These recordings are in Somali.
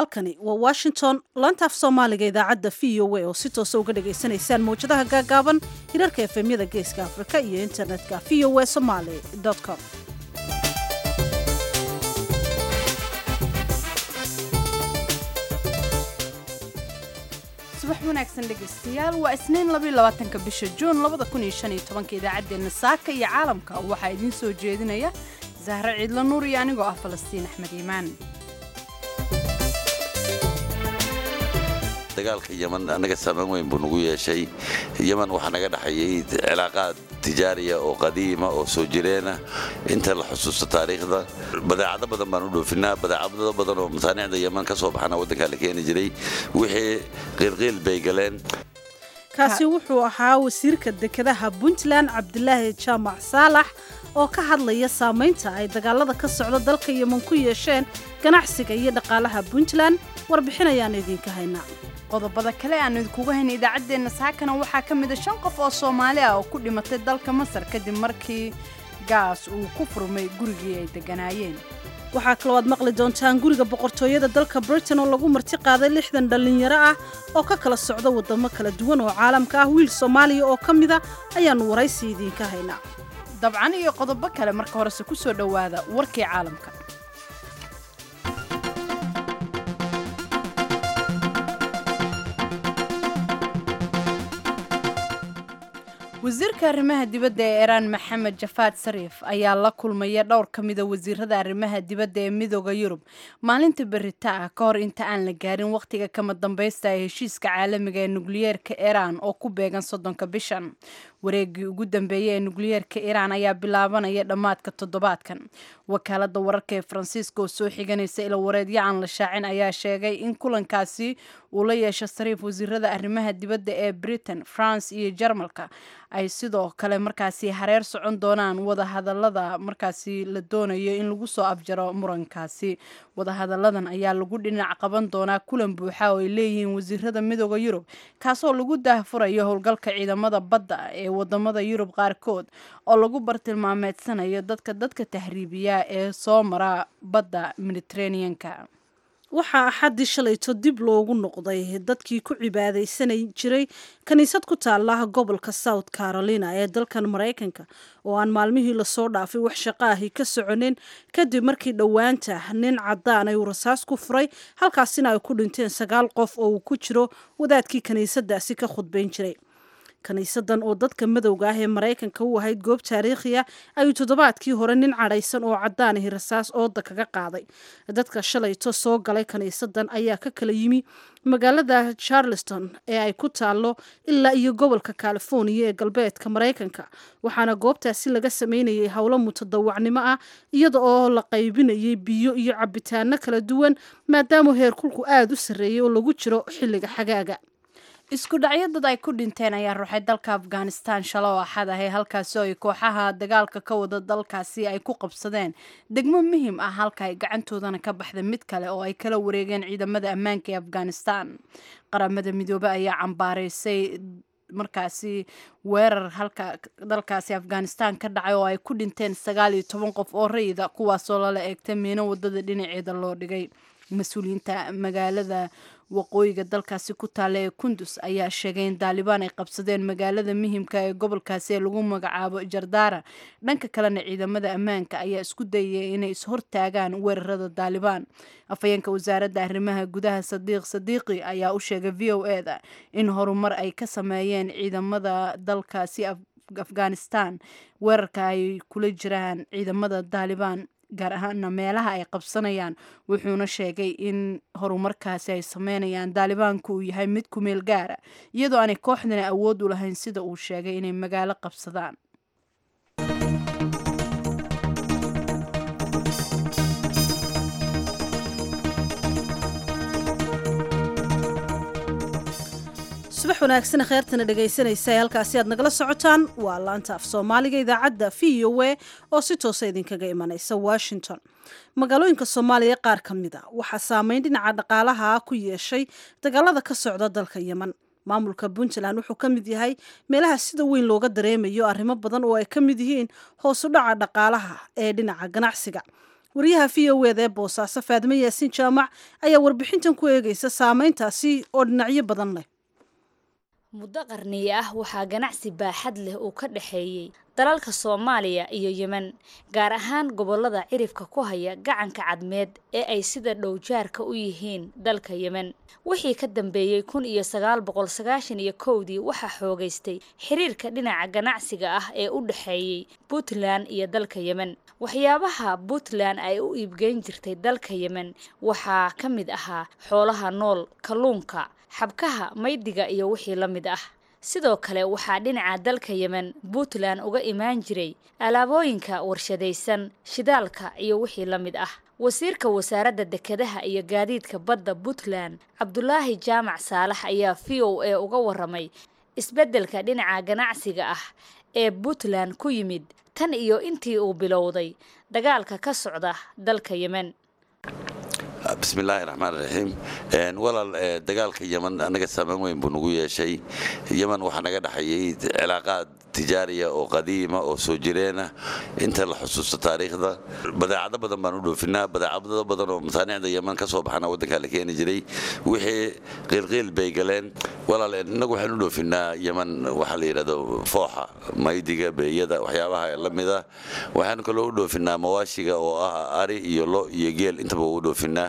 halkani waa washington laanta af soomaaliga idaacadda v o a oo si toosa uga dhagaysanaysaan mawjadaha gaagaaban hirarka efemyada geeska afrika iyo internetka v o a somaly com subax wanaagsan dhegaystayaal waa isniin labaatanka bisha juun labada kun iyo shan iyo tobanka idaacaddeenna saaka iyo caalamka waxaa idiin soo jeedinaya zahre ciidla nuur iyo anigoo ah falastiin axmed iimaan dagaalka yeman annaga saameyn weyn buu nagu yeeshay yeman waxaa naga dhexeeyey cilaaqaad tijaariya oo qadiima oo soo jireena inta la xusuusto taariikhda badeecado badan baan u dhoofinaa badeecado badan oo masaanicda yeman ka soo baxana waddankaa la keeni jiray wixii qiilqiil bay galeen kaasi wuxuu ahaa wasiirka dekedaha puntland cabdilaahi jaamac saalax oo ka hadlaya saamaynta ay dagaalada ka socda dalka yeman ku yeesheen ganacsiga iyo dhaqaalaha puntland warbixin ayaan idinka haynaa qodobada kale aanu idinkuga hayna idaacaddeenna saakana waxaa ka mida shan qof oo soomaali ah oo ku dhimatay dalka masar kadib markii gaas uu ku furmay gurigii ay degganaayeen waxaa kaloo aad maqli doontaan guriga boqortooyada dalka britain oo lagu marti qaaday lixdan dhallinyaro ah oo ka kala socda waddamo kala duwan oo caalamka ah wiil soomaaliya oo ka mida ayaannu waraysi idiinka haynaa dabcan iyo qodobo kale marka horese ku soo dhowaada warkii caalamka wasiirka arrimaha dibadda ee iiraan maxamed jafaad sariif ayaa la kulmaya dhowr ka mida wasiirada arrimaha dibadda ee midooda yurub maalinta berita ah ka hor inta aan la gaarin wakhtiga kama dambaysta ee heshiiska caalamiga ee nukliyeerka iiraan oo ku beegan soddonka bishan wareegii ugu dambeeyey ee nukliyeerka iiraan ayaa bilaabanaya dhammaadka toddobaadkan wakaalada wararka ee faransiiska oo soo xiganaysa ila wareedyacan la shaacin ayaa sheegay in kulankaasi uu la yeesho sariif wasiirada arrimaha dibadda ee britain france iyo jarmalka ay sidoo kale markaasi hareer socon doonaan wadahadalada markaasi la doonayo in lagu soo afjaro murankaasi wadahadaladan ayaa lagu dhinac qaban doonaa kulan buuxa oo ay leeyihiin wasiirada midooda yurub kaasoo lagu daahfurayo howlgalka ciidamada badda ee wadamada yurub qaarkood oo lagu bartilmaameedsanayo dadka dadka tahriibiya ee soo mara badda mediteraneanka waxaa axaddii shalayto dib loogu noqday dadkii ku cibaadaysanay jiray kiniisad ku taala gobolka south carolina ee dalkan maraykanka oo aan maalmihii lasoo dhaafay wax shaqo ahi ka soconin kadib markii dhowaanta nin cadaan ay uu rasaas ku furay halkaasina ay ku dhinteen sagaal qof oo uu ku jiro wadaadkii kiniisadaasi ka khudbayn jiray kiniisadan oo dadka madowga ah ee maraykanka u ahayd goob taariikhiya ayuu toddobaadkii hore nin cadhaysan oo caddaanahi rasaas ooda kaga qaaday dadka shalayto soo galay kiniisadan ayaa ka kala yimi magaalada charleston ee ay ku taalo ilaa iyo gobolka californiya ee galbeedka maraykanka waxaana goobtaasi laga sameynayay howlo mutadawacnimo ah iyada oo la qaybinayay biyo iyo cabitaano kala duwan maadaama heerkulku aada u sarreeyay oo lagu jiro xilliga xagaaga isku dhacyo dad ay ku dhinteen ayaa ruuxay dalka afghanistan shalo oo axad ahay halkaasi oo ay kooxaha dagaalka ka wada dalkaasi ay ku qabsadeen degmo muhiim ah halka ay gacantoodana ka baxda mid kale oo ay kala wareegeen ciidamada ammaanka ee afghanistan qaramada midoobe ayaa cambaaraysay markaasi weerar halka dalkaasi afghanistan ka dhacay oo ay ku dhinteen sagaal iyo toban qof oo rayida kuwaasoo lala eegtay miino wadada dhinaceeda loo dhigay mas-uuliyiinta magaalada waqooyiga dalkaasi ku taalla ee kundus ayaa sheegay in daalibaan ay qabsadeen magaalada muhimka ee gobolkaasi ee lagu magacaabo jardara dhanka kalena ciidamada ammaanka ayaa isku dayaya inay ishortaagaan weerarada daalibaan afhayeenka wasaaradda arrimaha gudaha sadiiq sadiiqi ayaa u sheegay v o e da in horumar ay ka sameeyeen ciidamada dalkaasi afghanistan weerarka ay kula jiraan ciidamada daalibaan gaar ahaana meelaha ay qabsanayaan wuxuuna sheegay in horumarkaasi ay sameynayaan daalibaanku uu yahay mid ku meel gaara iyadoo aanay kooxdana awood u lahayn sida uu sheegay inay magaalo qabsadaan subax wanaagsan kheyrtana dhegaysanaysa ee halkaasi aad nagala socotaan waa laanta af soomaaliga idaacadda v o a oo si toosa idinkaga imanaysa washington magaalooyinka soomaaliya qaar ka mid a waxaa saameyn dhinaca dhaqaalaha ku yeeshay dagaalada ka socda dalka yeman maamulka puntland wuxuu ka mid yahay meelaha sida weyn looga dareemayo arrimo badan oo ay ka mid yihiin hoosu dhaca dhaqaalaha ee dhinaca ganacsiga wariyaha v o eda ee boosaaso faadime yaasiin jaamac ayaa warbixintan ku eegaysa saameyntaasi oo dhinacyo badan leh muddo qarniye ah waxaa ganacsi baaxad leh uu ka dhexeeyey dalalka soomaaliya iyo yemen gaar ahaan gobollada cirifka ku haya gacanka cadmeed ee ay sida dhowjaarka u yihiin dalka yemen wixii ka dambeeyey kun iyo sagaal boqol sagaashan iyo kowdii waxaa xoogaystay xiriirka dhinaca ganacsiga ah ee u dhexeeyey puntland iyo dalka yemen waxyaabaha puntland ay u iibgeyn jirtay dalka yemen waxaa ka mid ahaa xoolaha nool kalluunka xabkaha maydiga iyo wixii la mid ah sidoo kale waxaa dhinaca dalka yemen puntland uga imaan jiray alaabooyinka warshadaysan shidaalka iyo wixii la mid ah wasiirka wasaaradda dekedaha iyo gaadiidka badda puntland cabdulaahi jaamac saalax ayaa v o a uga waramay isbeddelka dhinaca ganacsiga ah ee puntland ku yimid tan iyo intii uu bilowday dagaalka ka socda dalka yemen bismillaahi raxmaan raxiim walaal dagaalka yeman annaga saameyn weyn buu nagu yeeshay yeman waxaa naga dhexeeyey cilaaqaad tijaariya oo qadiima oo soo jireena inta la xusuusto taariikhda badeecado badan baan u dhoofinaa badeecado badan oo masaanicda yeman ka soo baxana waddankaa la keeni jiray wixii qiilqiil bay galeen walaal innagu waxaan u dhoofinaa yeman waxaa la yidhahdo fooxa maydiga beeyada waxyaabaha la mida waxaan kaloo u dhoofinaa mawaashiga oo ah ari iyo lo iyo geel intaba u dhoofinaa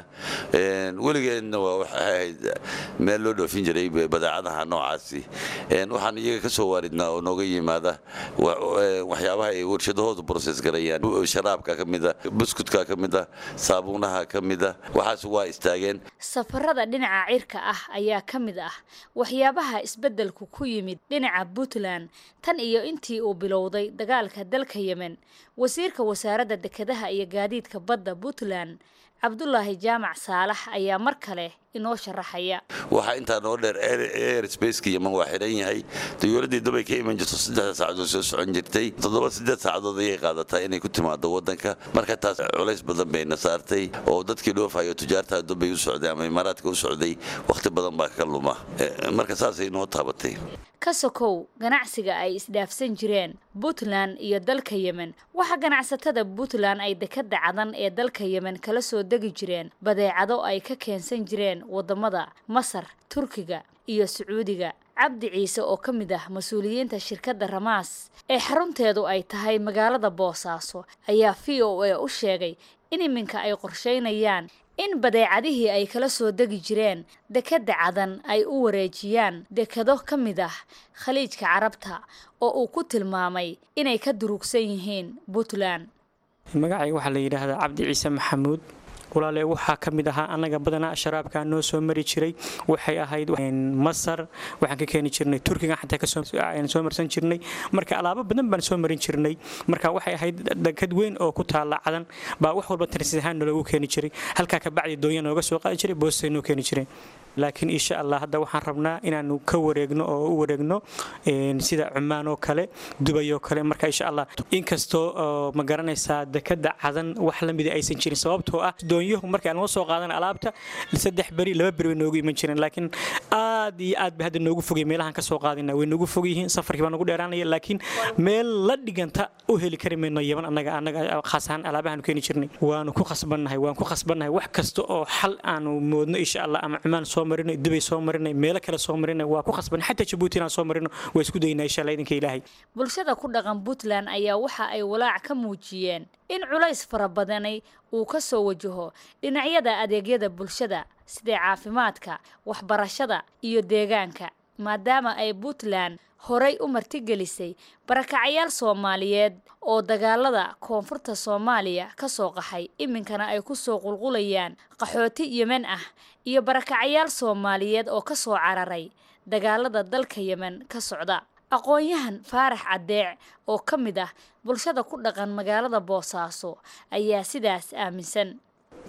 weligeedna waa waxay ahayd meel loo dhoofin jiray badeecadaha noocaasi waxaan iyaga ka soo waaridnaa oo nooga yimaada waxyaabaha ay warshadahoodu broses garayaan sharaabka ka mida buskudka ka mida saabuunaha ka mida waxaas waa istaageen safarada dhinaca cirka ah ayaa ka mid ah waxyaabaha isbeddelku ku yimid dhinaca puntland tan iyo intii uu bilowday dagaalka dalka yemen wasiirka wasaaradda dekedaha iyo gaadiidka badda puntland cabdulaahi jaamac saalax ayaa mar kale inoo sharaxaya waxaa intaa noo dheer airsbaceka yeman waa xidhan yahay dayuuradii dubay ka iman jirto saddexda saacadood soo socon jirtay toddoba siddeed saacadood ayay qaadataa inay ku timaado waddanka marka taas culays badan bayna saartay oo dadkii dhoofayo tujaartaa dubay u socday ama imaaraadka u socday wakhti badan baa ka luma marka saasay noo taabatay ka sokow ganacsiga ay isdhaafsan jireen puntland iyo dalka yemen waxaa ganacsatada puntland ay dekadda cadan ee dalka yemen kala soo degi jireen badeecado ay ka keensan jireen wadamada masar turkiga iyo sacuudiga cabdi ciise oo ka mid ah mas-uuliyiinta shirkadda ramaas ee xarunteedu ay tahay magaalada boosaaso ayaa v o a u sheegay in iminka ay qorsheynayaan in badeecadihii ay kala soo degi jireen dekedda cadan ay u wareejiyaan dekado ka mid ah khaliijka carabta oo uu ku tilmaamay inay ka durugsan yihiin puntland magacayga waxaa la yidhaahdaa cabdi ciise maxamuud walaale waxaa ka mid ahaa annaga badanaa sharaabka noo soo mari jiray waxay ahayd masar waxaan ka keeni jirnay turkiga xataa kasoo soo marsan jirnay marka alaabo badan baan soo marin jirnay marka waxay ahayd dekad weyn oo ku taala cadan baa wax walba tarsis ahaan naloogu keeni jiray halkaa kabacdi doonya nooga soo qaadi jiray boostay noo keeni jireen laakiin insha allah hadda waxaan rabnaa inaanu ka wareegno oo u wareegno sida cumaan oo kale dubay oo kale marka insha allah inkastoo ma garanaysaa dekada cadan wax la mida aysan jirin sababtoo ah doonyuhu marka aan soo qaadan alaabta saddex beri laba beri way noogu iman jireen laakiin aad iyo aad bay hadda noogu fogay meelahan ka soo qaadina way noogu fog yihiin safarkii baa nagu dheeraanaya laakiin meel la dhiganta u heli kari mayno yaban annaga annaga khaas ahaan alaabahaanu keeni jirnay waanu ku khasbannahay waan ku khasbannahay wax kasta oo xal aanu moodno insha allah ama cumaan soo marinay dubay soo marinay meelo kale soo marinay waa ku khasbanay xataa jabuuti inaan soo marino waa isku daynaa insha allah idinka ilaahay bulshada ku dhaqan puntland ayaa waxa ay walaac ka muujiyeen in culays fara badani uu ka soo wajaho dhinacyada adeegyada bulshada sida caafimaadka waxbarashada iyo deegaanka maadaama ay puntland horay u martigelisay barakacayaal soomaaliyeed oo dagaalada koonfurta soomaaliya ka soo qaxay iminkana ay ku soo qulqulayaan qaxooti yemen ah iyo barakacayaal soomaaliyeed oo ka soo cararay dagaalada dalka yemen ka socda aqoon-yahan faarax caddeec oo ka mid ah bulshada ku dhaqan magaalada boosaaso ayaa sidaas aaminsan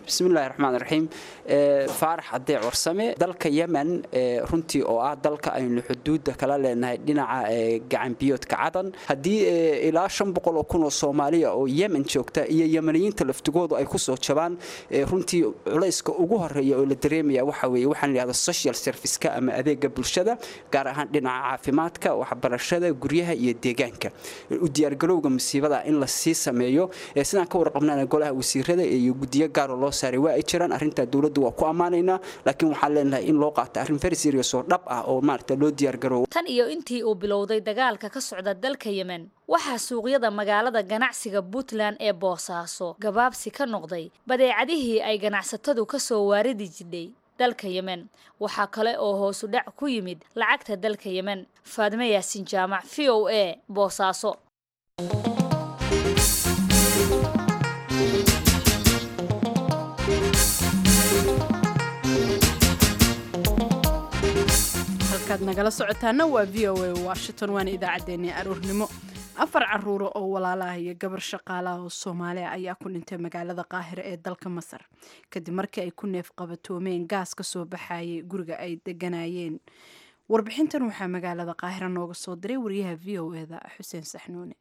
bismillahi raxmaan raxiim faarax cadee warsame dalka yemen runtii oo ah dalka aynu xuduudda kala leenahay dhinaca gacanbiyoodka cadan haddii ilaa shan boqol oo kun oo soomaaliya oo yemen joogta iyo yemeniyiinta laftigoodu ay kusoo jabaan runtii culayska ugu horeeya oo la dareemaya waxa weeye waxaan layihahda social serviceka ama adeega bulshada gaar ahaan dhinaca caafimaadka waxbarashada guryaha iyo deegaanka u diyaargarowga musiibada in la sii sameeyo sidaan ka warqabnana golaha wasiirada iyo guddiyo gaaroo loo saaray waa ay jiraan arrintaa dowladdu waa ku ammaanaynaa laakiin waxaan leenahay in loo qaato arrin very serious oo dhab ah oo maaragta loo diyaargaroowo tan iyo intii uu bilowday dagaalka ka socda dalka yemen waxaa suuqyada magaalada ganacsiga puntland ee boosaaso gabaabsi ka noqday badeecadihii ay ganacsatadu ka soo waaridi jidhay dalka yemen waxaa kale oo hoosu dhac ku yimid lacagta dalka yemen faadme yaasin jaamac v o a boosaaso halkaad nagala socotaana waa v o a washington waana idaacaddeenii aroornimo afar caruuro oo walaalaah iyo gabar shaqaalaha oo soomaaliya ayaa ku dhintay magaalada qaahira ee dalka masar kadib markii ay ku neef qabatoomeen gaas ka soo baxayay guriga ay deganayeen warbixintan waxaa magaalada qaahira nooga soo diray wariyaha v o eda xuseen saxnuune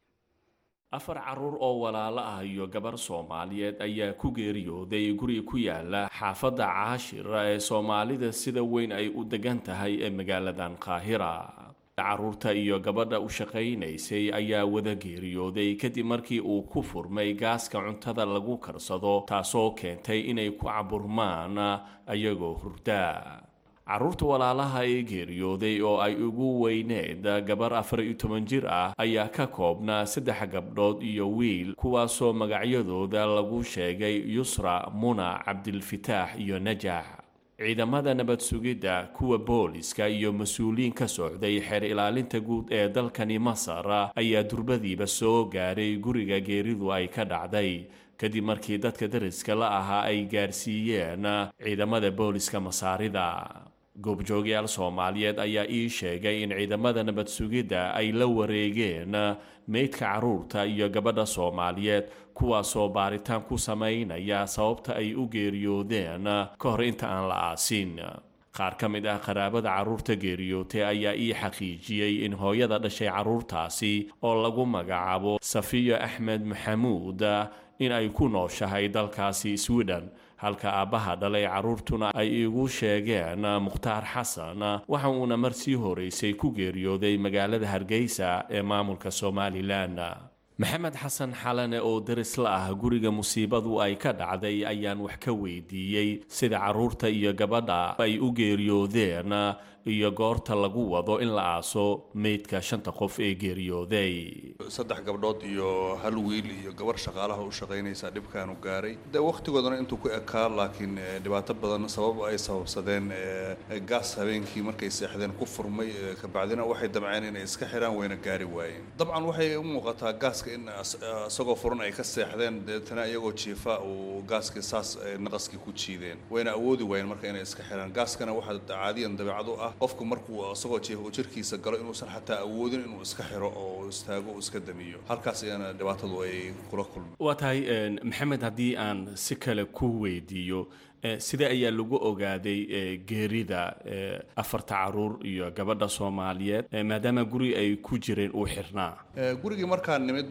afar caruur oo walaalo ah iyo gabar soomaaliyeed ayaa ku geeriyooday guri ku yaala xaafadda caashira ee soomaalida sida weyn ay u degan tahay ee magaaladan qaahira caruurta iyo gabadha u shaqaynaysay ayaa wada geeriyooday kadib markii uu ku furmay gaaska cuntada lagu karsado taasoo keentay inay ku caburmaan ayagoo hurda caruurta walaalaha ee geeriyooday oo ay ugu weyneed gabar afar iyo toban jir ah ayaa ka koobnaa saddex gabdhood iyo wiil kuwaasoo magacyadooda lagu sheegay yusra muna cabdilfitaax iyo najax ciidamada nabad sugidda kuwa booliska iyo mas-uuliyiin ka socday xeer ilaalinta guud ee dalkani masar ayaa durbadiiba soo gaaray guriga geeridu ay ka dhacday kadib markii dadka dariska la ahaa ay gaarsiiyeen ciidamada booliska masaarida goobjoogyaal soomaaliyeed ayaa ii sheegay in ciidamada nabad sugidda ay la wareegeen meydka caruurta iyo gabadha soomaaliyeed kuwaasoo baaritaan ku samaynaya sababta ay u geeriyoodeen ka hor inta aan la aasin qaar ka mid ah qaraabada carruurta geeriyootay ayaa ii xaqiijiyey in hooyada dhashay carruurtaasi oo lagu magacaabo safiyo axmed maxamuud in ay ku nooshahay dalkaasi sweden halka aabbaha dhalay carruurtuna ay iigu sheegeen mukhtaar xasan waxa uuna mar sii horeysay ku geeriyooday magaalada hargeysa ee maamulka somalilan maxamed xasan xalane oo daris la ah guriga musiibadu ay ka dhacday ayaan wax ka weydiiyey sida carruurta iyo gabadha ay u geeriyoodeen iyo goorta lagu wado in la aaso meydka shanta qof ee geeriyooday saddex gabdhood iyo hal wiil iyo gabar shaqaalaha u shaqaynaysa dhibkaanu gaaray de wakhtigoodana intuu ku ekaa laakiin dhibaato badan sabab ay sababsadeen gaas habeenkii markay seexdeen ku furmay kabacdina waxay damceen inay iska xiraan wayna gaari waayeen dabcan waxay u muuqataa gaaska in isagoo furan ay ka seexdeen deetana iyagoo jiifa uu gaaskii saas naqaskii ku jiideen wayna awoodi waayeen marka inay iska xiraan gaaskana waxaa caadiyan dabeecad u ah qofku markuu isagoo jiifa uu jirkiisa galo inuusan xataa awoodin inuu iska xiro oo istaago uu iska damiyo halkaas ayana dhibaatadu ay kula kulmeen waa tahay maxamed haddii aan si kale ku weydiiyo sidee ayaa lagu ogaaday geerida afarta caruur iyo gabadha soomaaliyeed maadaama guri ay ku jireen uu xirnaa gurigii markaa nimid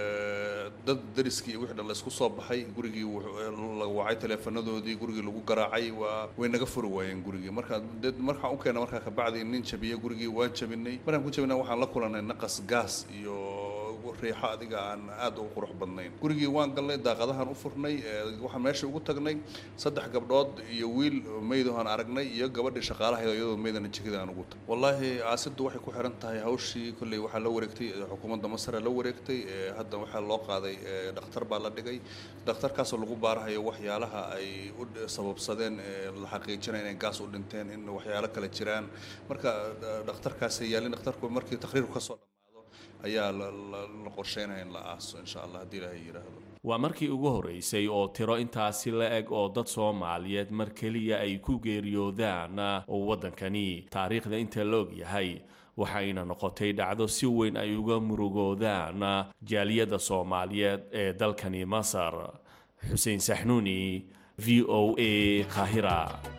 dad dariskii wixii dhan laysku soo baxay gurigii la wacay taleefanadoodii gurigii lagu garaacay waa way naga furi waayeen gurigii marka markaan u keena markaa kabacdi nin jabiya gurigii waan jabinay markaan ku jabinay waxaan la kulanay naqas gaas iyo riixo adiga aan aad u qurux badnayn gurigii waan galnay daaqadahan u furnay waxaan meesha ugu tagnay saddex gabdhood iyo wiil meydahan aragnay iyo gabadhii shaqaalahayd iyadoo meydana jikada aan ugu tag wallaahi aasiddu waxay ku xiran tahay hawshii kolley waxaa la wareegtay xukuumadda masar la wareegtay hadda waxaa loo qaaday dhakhtar baa la dhigay dhakhtarkaasoo lagu baarahayo waxyaalaha ay u sababsadeen la xaqiijinaya inay gaas u dhinteen in waxyaalo kale jiraan marka dhakhtarkaasi yaalin dhakhtarku markii takhriirku kasoo ayaa la qorsheynaya in la aaso insha allah haddii ilaahay yidhaahdo waa markii ugu horeysay oo tiro intaasi la eg oo dad soomaaliyeed mar keliya ay ku geeriyoodaan oo waddankani taariikhda inta la og yahay waxayna noqotay dhacdo si weyn ay uga murugoodaan jaaliyadda soomaaliyeed ee dalkani masar xuseen saxnuuni v o a kahira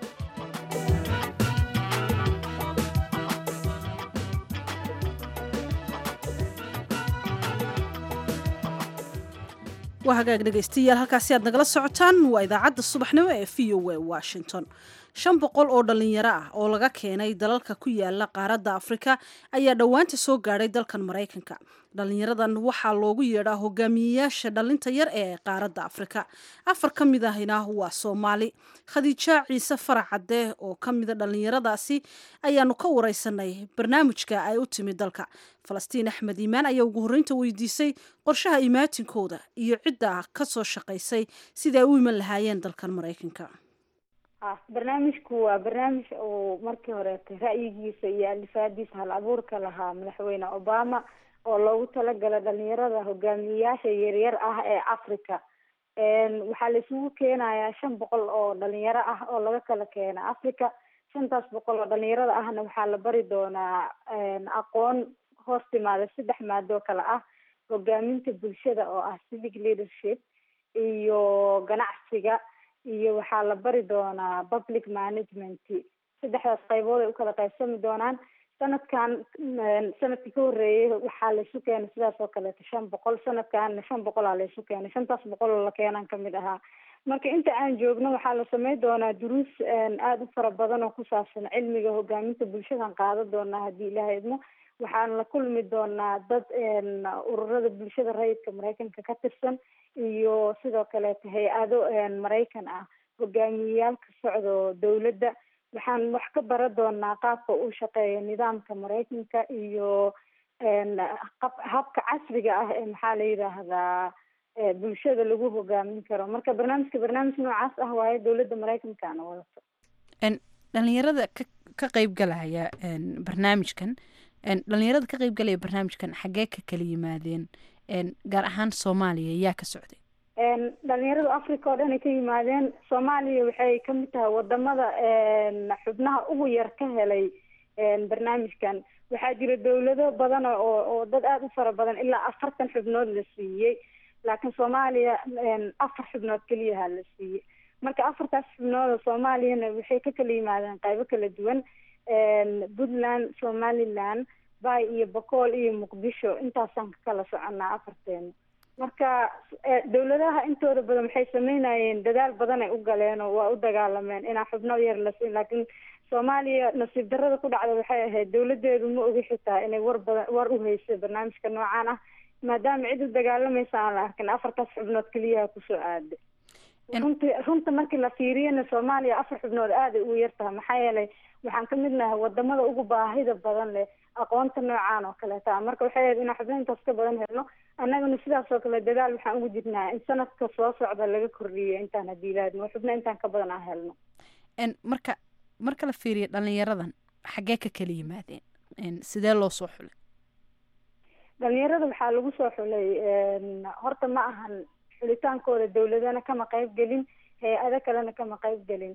waa hagaag dhegaystayaal halkaasi aad nagala socotaan waa idaacadda subaxnimo ee v o a washington shan boqol oo dhallinyaro ah oo laga keenay dalalka ku yaala qaaradda afrika ayaa dhowaanta soo gaadhay dalkan maraykanka dhallinyaradan waxaa loogu yeedhaa hogaamiyeyaasha dhallinta yar ee qaaradda afrika afar ka mid ahina waa soomaali khadiija ciise farac cadde oo ka mida dhallinyaradaasi ayaanu ka wareysanay barnaamijka ay u timi dalka falastiin axmed iimaan ayaa ugu horreynta weydiisay qorshaha imaatinkooda iyo cidda ka soo shaqaysay siday u iman lahaayeen dalkan maraykanka barnaamijku waa barnaamij uu markii horeetay ra'yigiisa iyo alifaadiisa hal abuurka lahaa madaxweyne obama oo loogu talagala dhalinyarada hogaamiyeyaasha yaryar ah ee africa waxaa la isugu keenayaa shan boqol oo dhalinyaro ah oo laga kala keena africa shantaas boqol oo dhalinyarada ahna waxaa la bari doonaa aqoon hoos timaada saddex maadoo kale ah hogaaminta bulshada oo ah civic leadership iyo ganacsiga iyo waxaa la bari doonaa public management saddexdaas qaybood ay ukala qaybsami doonaan sanadkan sanadkii ka horreeyay waxaa laysu keenay sidaas oo kaleeto shan boqol sanadkanna shan boqolaa laysu keenay shantaas boqol oo la keenan kamid ahaa marka inta aan joogno waxaa la sameyn doonaa duruus aada u fara badan oo ku saabsan cilmiga hogaaminta bulshadan qaadan doonaa haddii ilaha idmo waxaan la kulmi doonaa dad ururada bulshada rayidka maraykanka ka tirsan iyo sidoo kaleeto hay-ado maraykan ah hogaamiyeyaal ka socdo dowladda waxaan wax ka bara doonaa qaabka uu shaqeeyo nidaamka maraykanka iyo habka casriga ah ee maxaa la yidhaahdaa bulshada lagu hogaamin karo marka barnaamijka barnaamij noocaas ah waayo dowladda maraykankaana wadato dhalinyarada ka ka qeybgalaya barnaamijkan dhalinyarada ka qeybgalaya barnaamijkan xaggee ka kala yimaadeen gaar ahaan soomaaliya yaa ka socday dhalinyarada africa oo dhan ay ka yimaadeen soomaaliya waxay kamid tahay wadamada xubnaha ugu yar ka helay barnaamijkan waxaa jira dowlado badan oo oo dad aada u fara badan ilaa afartan xubnood la siiyey laakiin soomaaliya afar xubnood keliyaha la siiyey marka afartaas xubnood oo soomaaliyana waxay ka kala yimaadeen qaybo kala duwan puntland somaliland bay iyo bocool iyo muqdisho intaasaan ka kala soconaa afarteena marka dowladaha intooda badan waxay sameynayeen dadaal badan ay u galeen oo waa u dagaalameen inaa xubno yar la siin laakiin soomaaliya nasiib darada ku dhacda waxay ahayd dowladeedu ma ogi xitaa inay war badan war u haysay barnaamijka noocaan ah maadaama cid u dagaalamaysa aan la arkin afartaas xubnood keliyaha kusoo aaday runti runta markii la fiiriyana soomaaliya afar xubnood aaday ugu yar tahay maxaa yeelay waxaan ka mid nahay wadamada ugu baahida badan leh aqoonta noocaan oo kaleeta marka waxay ahayd inaan xubno intaas ka badan helno annagana sidaas oo kale dadaal waxaan ugu jirnaa in sanadka soo socda laga kordhiyo intaan haddii laadmo xubno intaan ka badan aan helno marka marka la fiiriyo dhalinyaradan xaggee ka kala yimaadeen sidee loo soo xulay dhalinyarada waxaa lagu soo xulay horta ma ahan xulitaankooda dowladana kama qayb gelin hay-ado kalena kama qayb gelin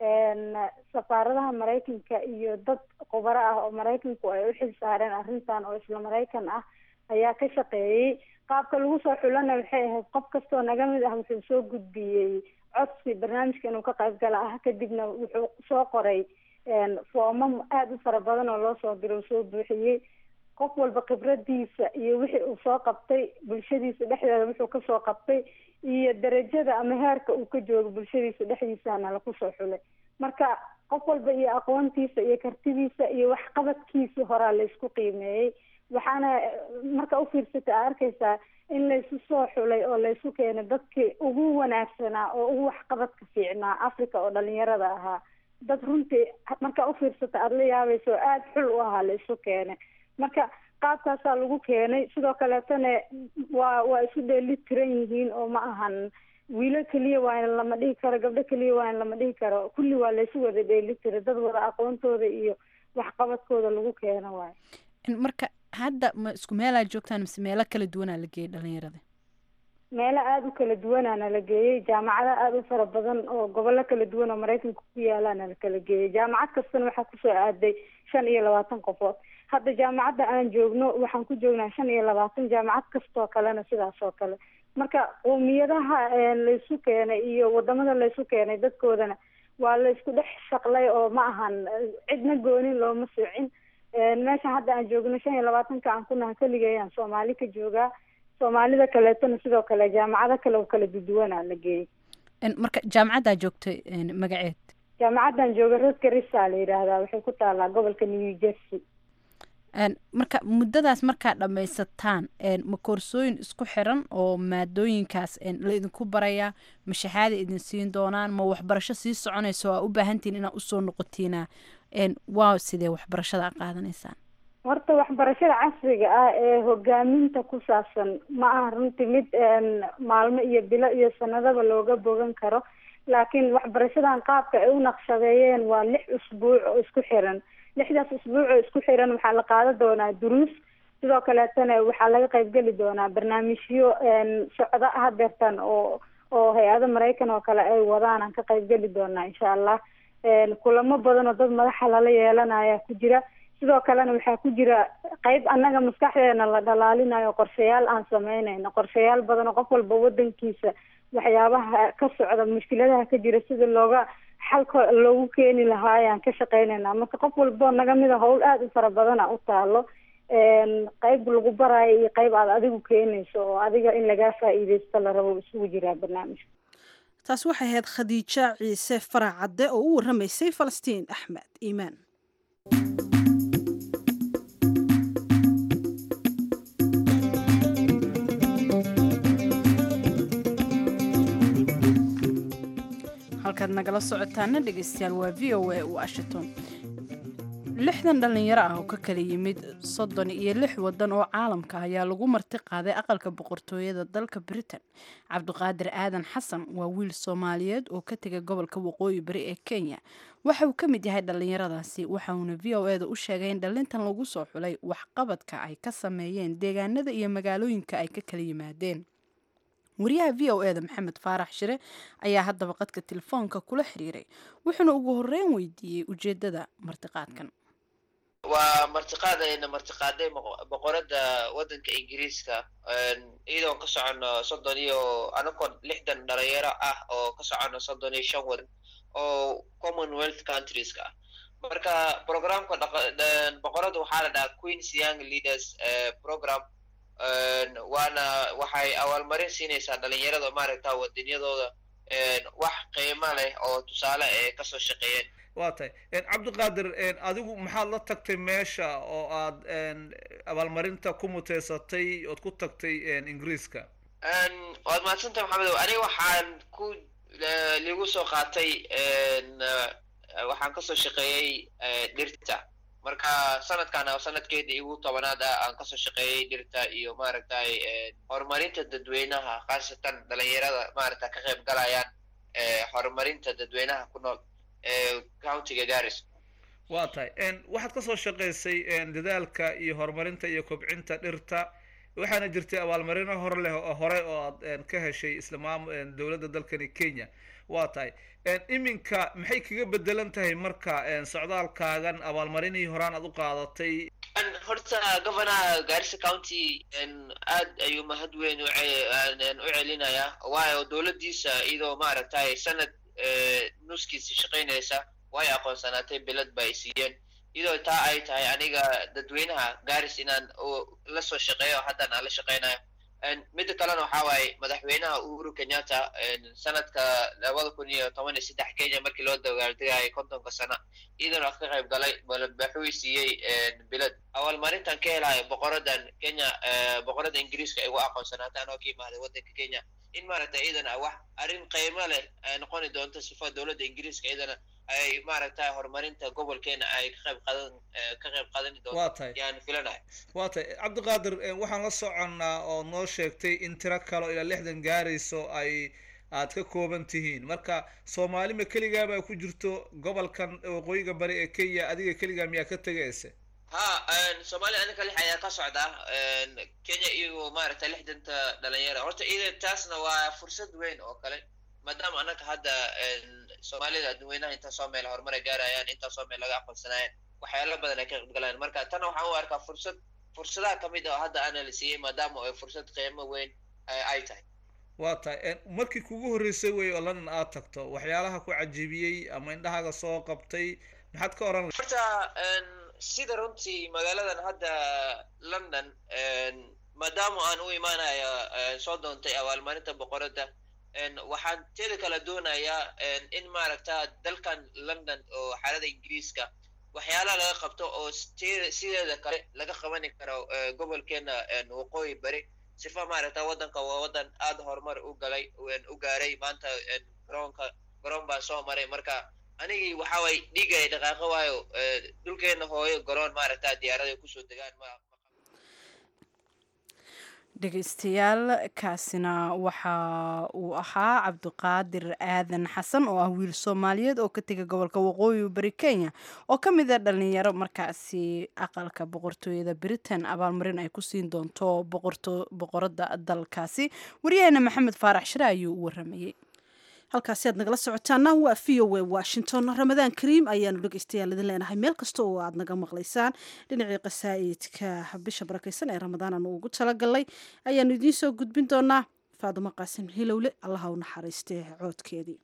safaaradaha maraykanka iyo dad khubaro ah oo maraykanku ay u xil saareen arrintan oo isla maraykan ah ayaa ka shaqeeyey qaabka lagu soo xulana waxay ahayd qof kastoo naga mid ah wuxuu soo gudbiyey codsi barnaamijka inuu ka qayb gala ah kadibna wuxuu soo qoray foomam aada u fara badan oo loo soo diray uu soo buuxiyey qof walba khibradiisa iyo wixii uu soo qabtay bulshadiisa dhexdeeda wuxuu kasoo qabtay iyo darajada ama heerka uu ka joogo bulshadiisa dhexdiisana laku soo xulay marka qof walba iyo aqoontiisa iyo kartidiisa iyo waxqabadkiisii horaa laysku qiimeeyey waxaana marka ufiirsata a arkaysaa in laysu soo xulay oo laysu keenay dadkii ugu wanaagsanaa oo ugu waxqabadka fiicnaa africa oo dhalinyarada ahaa dad runtii markaa ufiirsata aada la yaabaysa oo aada xul u ahaa laysu keenay marka qaabkaasaa lagu keenay sidoo kaleetana waa waa isu dheeli tiran yihiin oo ma ahan wiilo keliya waa in lama dhihi karo gabdho keliya waa in lama dhihi karo kulli waa laysu wada dheeli tira dad wada aqoontooda iyo waxqabadkooda lagu keeno waayo marka hadda ma isku meelaa joogtaan mise meelo kala duwanaa la geeyay dhalinyarada meelo aada u kala duwanaana la geeyey jaamacado aada u fara badan oo gobollo kala duwan oo maraykanka ku yaalaana la kala geeyey jaamacad kastana waxaa kusoo aaday shan iyo labaatan qofood hadda jaamacadda aan joogno waxaan ku joognaa shan iyo labaatan jaamacad kastoo kalena sidaas oo kale marka qowmiyadaha laysu keenay iyo wadamada laysu keenay dadkoodana waa laysku dhex shaqlay oo ma ahan cidna goonin looma soocin meesha hadda aan joogno shan iyo labaatanka aan ku nahay keligayaan soomaali ka joogaa soomaalida kaleetona sidoo kale jaamacado kale oo kala duduwanaa la geeyey marka jaamacaddaa joogtay magaceed jaamacaddan jooga roscarisa la yidhaahdaa waxay ku taalaa gobolka new jersey marka muddadaas markaa dhammaysataan ma koorsooyin isku xiran oo maadooyinkaas la idinku barayaa ma shahaada idin siin doonaan ma waxbarasho sii soconaysa oo aa u baahantihin inaad usoo noqotiina waa sidee waxbarashada a qaadanaysaan horta waxbarashada casriga ah ee hogaaminta ku saabsan ma aha runtii mid maalmo iyo bilo iyo sanadaba looga bogan karo laakiin waxbarashadan qaabka ay u naqshadeeyeen waa lix usbuuc oo isku xiran lixdaas usbuuc oo isku xiran waxaa la qaadan doonaa duruus sidoo kaleetana waxaa laga qaybgeli doonaa barnaamijyo socdo hadeertan oo oo hay-ado maraykan oo kale ay wadaan aan ka qaybgeli doonaa insha allah kulamo badan oo dad madaxa lala yeelanaya ku jira sidoo kalena waxaa ku jira qeyb annaga maskaxdeena la dhalaalinayo qorshayaal aan sameynayno qorshayaal badan oo qof walba wadankiisa waxyaabaha ka socda mushkiladaha ka jira sida looga xalka loogu keeni lahaa ayaan ka shaqeynayna marka qof walbo naga mida howl aada u fara badana u taalo qeyb lagu baraayo iyo qeyb aad adigu keenayso oo adiga in lagaa faa-iideysto la rabo isugu jiraa barnaamijka taasi waxay ahayd khadiija ciise farac cadde oo u warramaysay falastiin axmed iimaan halkaad nagala socotaana dhegeystayaal waa v o a washington lixdan dhallinyaro ah oo ka kala yimid soddon iyo lix waddan oo caalamka ayaa lagu marti qaaday aqalka boqortooyada dalka britain cabdiqaadir aadan xasan waa wiil soomaaliyeed oo ka tegay gobolka waqooyi bari ee kenya waxa uu ka mid yahay dhallinyaradaasi waxauna v o eda u sheegay in dhallintan lagu soo xulay waxqabadka ay ka sameeyeen deegaanada iyo magaalooyinka ay ka kala yimaadeen wariyaha v o eda maxamed faarax shire ayaa haddaba qadka telefoonka kula xiriiray wuxuuna ugu horeyn weydiiyey ujeedada martiqaadkan waa martiqaadayna martiqaaday boqorada wadanka ingiriiska iyadoon ka socono soddon iyo anakoo lixdan dhalinyaro ah oo ka socono soddon iyo shan wadan oo commonwealth countrieska ah marka programka boqorada waxaa la dhahaa queens young leaders program waana waxay abaalmarin siinaysaa dhalinyarada maaragta wadanyadooda wax qiimo leh oo tusaale ee kasoo shaqeeyeen waa tahay cabdiqaadir adigu maxaad la tagtay meesha oo aad abaalmarinta ku muteysatay ood ku tagtay ingiriiska waad mahadsantahay maxamedow aniga waxaan ku ligu soo qaatay waxaan kasoo shaqeeyey dhirta marka sanadkan sanadkeedii igu tobanaad ah aan kasoo shaqeeyey dhirta iyo maaragtay horumarinta dadweynaha khaasatan dhalinyarada maaragta ka qayb galayaan horumarinta dadweynaha ku nool countiga garis waa tahay waxaad kasoo shaqaysay dadaalka iyo horumarinta iyo kobcinta dhirta waxaana jirtay abaalmarino hor leh oo hore oo aad ka heshay isla maam dowladda dalkani kenya waa tahay iminka maxay kaga bedelan tahay marka socdaalkaagan abaalmarinihii horaan aad u qaadatay horta governaha garissa county aad ayuu mahad weyn u celinayaa waayo dowladdiisa iyadoo maaragtay sanad nuskiisi shaqaynaysa way aqoonsanaatay bilad ba ay siiyeen iyadoo taa ay tahay aniga dadweynaha garis inaan la soo shaqeeyo haddan aan la shaqaynayo midda kalena waxaa waaye madaxweynaha uhuru kenyatta sanadka labada kun iyo toban iyo saddex kenya markii loo dagaaldegaayay kontonka sana iyadana ka qayb galay waxuu siiyey bilad abaalmarintan ka helayo boqoradan kenya boqorada ingiriiska ay ugu aqoonsanaata anoo ka imaaday waddanka kenya in maaragta iyadana wax arrin qiimo leh ay noqoni doonto sifa dowladda ingiriiska iyadana ay maaragta horumarinta gobolkeena ay ka qayb qadan ka qayb qadani doonto yaan filanahay waa tahay cabdiqaadir waxaan la soconnaa oo noo sheegtay in tiro kalo ilaa lixdan gaarayso ay aad ka kooban tihiin marka soomaali ma keligaabaa ku jirto gobolkan waqooyiga bari ee kenya adiga keligaa miyaa ka tegaysa ha soomaaliya aninka lix ayaa ka socda kenya iyo maaragta lixdanta dhalinyara horta iyada taasna waa fursad weyn oo kale maadaama annaga hadda soomaalida dadweynaha intaasoo meel horumar ay gaarayaan intaasoo meel laga aqoonsanaayaan waxyaalo badan ay ka qaybgalayaan marka tana waxaan u arkaa fursad fursadaha kamid ah oo hadda ana la siiyey maadaama ay fursad qiimo weyn ay tahay waa tahay markii kugu horreysay wey oo london aad tagto waxyaalaha ku cajiibiyey ama indhahaaga soo qabtay maxaad ka oran lahay horta sida runtii magaaladan hadda london maadaama aan u imaanaya soo doontay abaalmarinta boqoradda waxaan teeda kala doonayaa in maaragta dalkan london oo xaalada ingiriiska waxyaalaha laga qabto oo sideeda kale laga qabani karo gobolkeena waqooyi bari sifa maaragta waddanka waa waddan aada horumar u galay u gaaray maanta garoonka garoon baa soo maray marka anigii waxa way dhigay dhaqaaqo waayo dhulkeena hooyo garoon maaragta diyaarada kusoo degaan ma dhegeystayaal kaasina waxa uu ahaa cabdiqaadir aadan xasan oo ah wiil soomaaliyeed oo ka tegay gobolka waqooyi bari kenya oo ka mid a dhalinyaro markaasi aqalka boqortooyada britain abaalmarin ay ku siin doonto boqoradda dalkaasi waryaheena maxamed faarax shire ayuu u waramayey halkaasi aad nagala socotaana waa v o a washington ramadaan kariim ayaanu dhegeystayaal idin leenahay meel kasta oo aad naga maqlaysaan dhinacii qasaa'idka bisha barakaysan ee ramadaan aanu ugu talagalnay ayaanu idiin soo gudbin doonaa faadumo qaasim hilowle allaha u naxariistee coodkeedii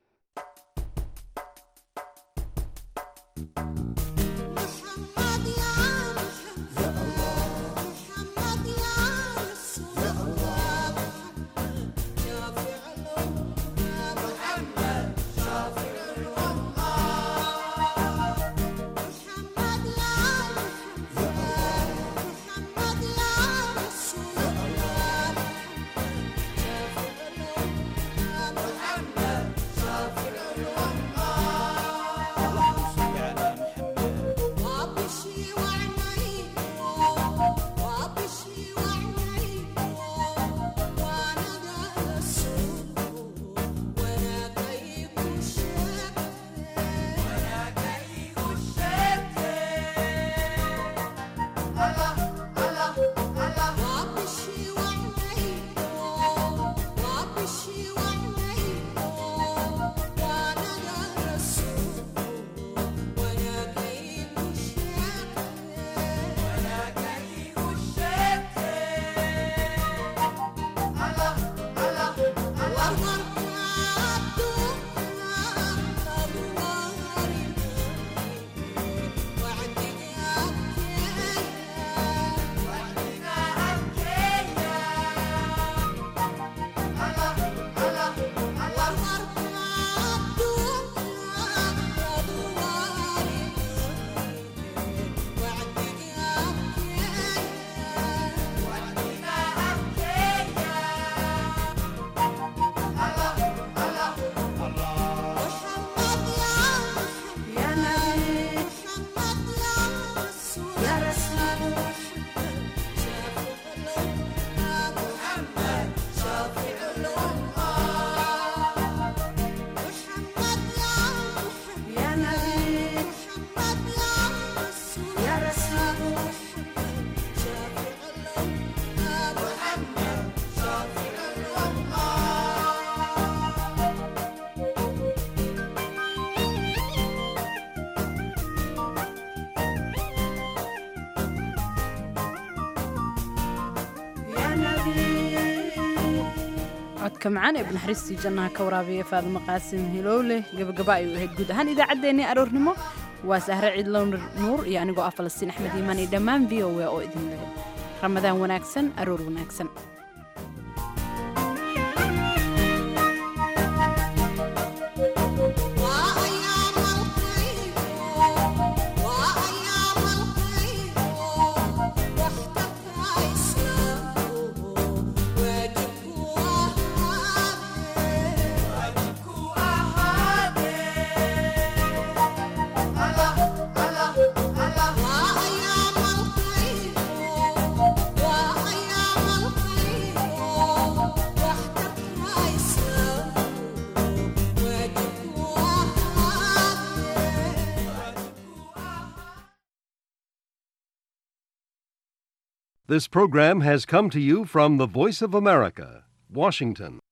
codka macaan ee banaxariistii jannaha ka waraabiya faadimo qaasim hilowle gabagaba ayuu ahayd guud ahaan idaacaddeenii aroornimo waa sahre ciidlow nuur iyo anigoo ah falastiin axmed iimaan iyo dhammaan v o a oo idin leh ramadaan wanaagsan aroor wanaagsan This program has come to you from the Voice of America, Washington.